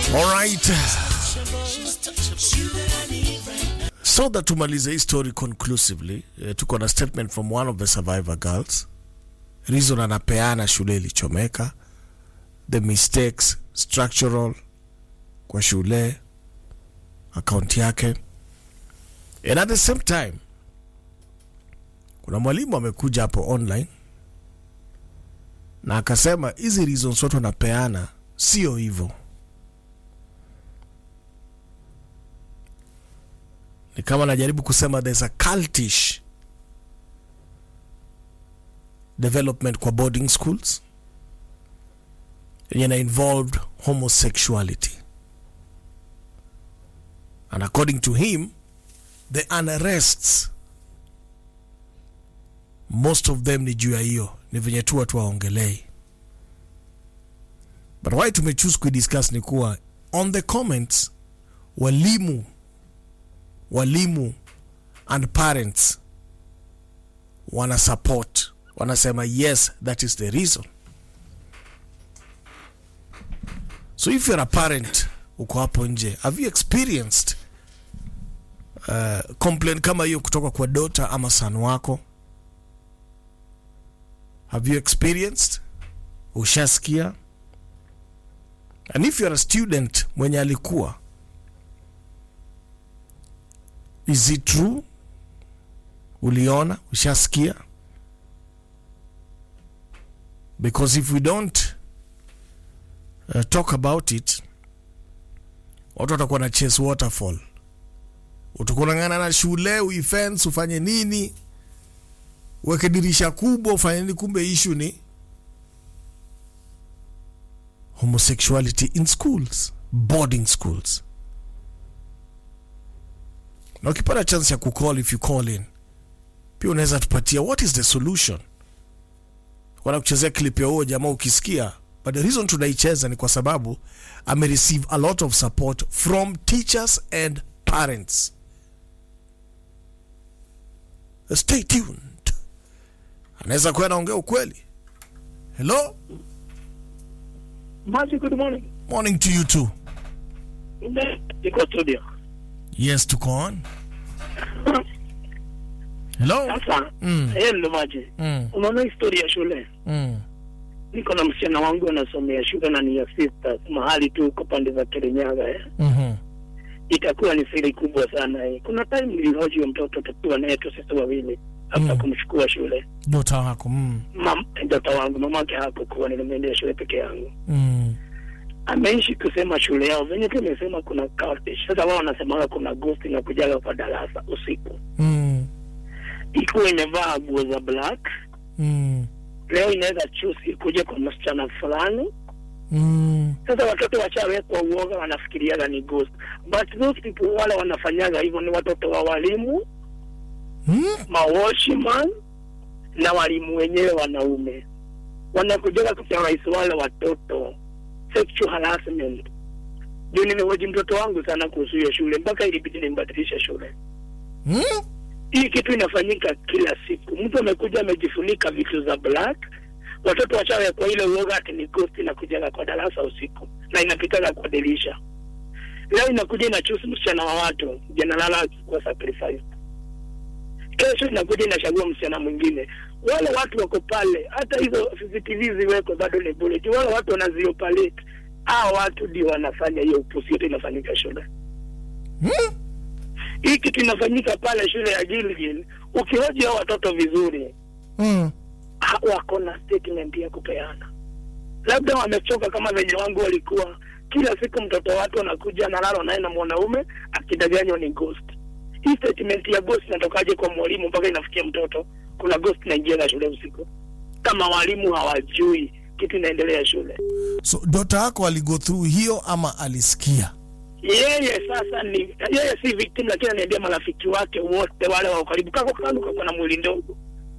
Alright. So that tumalize hii story conclusively, uh, tuko na statement from one of the survivor girls. Reason anapeana shule ilichomeka, the mistakes structural kwa shule, account yake, and at the same time kuna mwalimu amekuja hapo online na akasema hizi reasons watu wanapeana sio hivyo. Ni kama najaribu kusema there's a cultish development kwa boarding schools yenye na involved homosexuality and according to him the unarrests most of them ni juu ya hiyo ni venye tu watu waongelei but why tumechoose kuidiscuss ni kuwa on the comments walimu walimu and parents wana support wanasema yes that is the reason so if you're a parent uko hapo nje have you experienced uh, complaint kama hiyo kutoka kwa dota ama son wako have you experienced ushasikia and if you're a student mwenye alikuwa is it true uliona ushasikia because if we don't uh, talk about it watu watakuwa na chase waterfall utakunangana na shule uifence ufanye nini uweke dirisha kubwa ufanye nini kumbe issue ni homosexuality in schools boarding schools na ukipata chance ya kucall if you call in pia unaweza tupatia what is the solution wana kuchezea clip ya huo jamaa ukisikia but the reason tunaicheza ni kwa sababu ame receive a lot of support from teachers and parents stay tuned anaweza kuwa anaongea ukweli hello Maji, good morning. morning to you too Niko studio. yes tuko on hello Sasa Mm. hello Maji, mm, unaona historia ya shule. mm, Niko na msichana wangu anasomea shule na ni ya sisters mahali tu uko pande za Kirinyaga eh. mhm, Itakuwa ni siri kubwa sana eh. Kuna time nilihoji huyo mtoto tukiwa naye tu sisi wawili hata Mm. kumchukua shule. dota wako mm, Mam, mtoto wangu mamake hakukuwa, nilimwendea shule peke yangu. mm, Ameishi kusema shule yao venye tu imesema kuna cultish. Sasa wao wanasemaga kuna ghost na kujaga kwa darasa usiku, mm, ikuwa imevaa nguo za black mm, leo inaweza choose ikuje kwa msichana fulani. mm, Sasa watoto wachawekwa uoga, wanafikiriaga ni ghost, but those people wale wanafanyaga hivyo ni watoto wa walimu, mm, mawashman na walimu wenyewe wanaume, wanakujaga kuterrorize wale watoto, sexual harassment. Juu nimehoji mtoto wangu sana kuhusu hiyo shule, mpaka ilibidi nimbadilishe shule. mm, hii kitu inafanyika kila siku. Mtu amekuja amejifunika vitu za black, watoto wachawe kwa ile uoga ati ni ghost inakujaga kwa darasa usiku na inapitaga kwa dirisha. Leo inakuja inachusi msichana wa watu, janalala kwa sacrifice. Kesho inakuja inachagua msichana mwingine. Wale watu wako pale, hata hizo CCTV ziwekwe bado ni bure. Juu Wale watu wanaziopalete, hao watu ndio wanafanya hiyo upusi yote inafanyika shule mm, hii kitu inafanyika pale shule ya Gilgil. Ukihoji hao watoto vizuri, mm, ha- wako na statement ya kupeana, labda wamechoka kama venye wangu walikuwa. Kila siku mtoto watu anakuja analala naye na mwanaume akidanganywa ni ghost. Hii statement ya ghost inatokaje kwa mwalimu mpaka inafikia mtoto? Kuna ghost inaingia shule usiku, kama walimu hawajui kitu inaendelea shule. so dota wako aligo through hiyo ama alisikia yeye sasa ni yeye si victim lakini aniambia marafiki wake wote wale wa karibu kako kando kako na mwili ndogo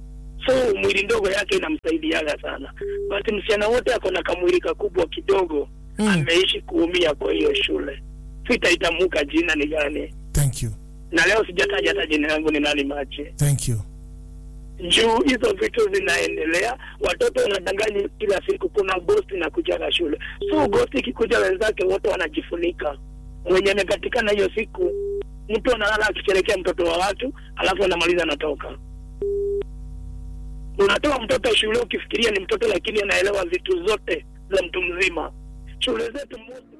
so mwili ndogo yake inamsaidiaga sana but msichana wote ako na kamwili kakubwa kidogo Mm. ameishi kuumia kwa hiyo shule sitaitamuka jina ni gani thank you na leo sijataja hata jina yangu ni nani mache thank you juu hizo vitu zinaendelea, watoto wanadanganya kila siku, kuna ghost na kujaga shule. So ghost ikikuja, wenzake wote wanajifunika. Mwenye amepatikana hiyo siku, mtu analala akisherekea mtoto wa watu, alafu anamaliza anatoka. Unatoa mtoto shule ukifikiria ni mtoto, lakini anaelewa vitu zote za mtu mzima. Shule zetu most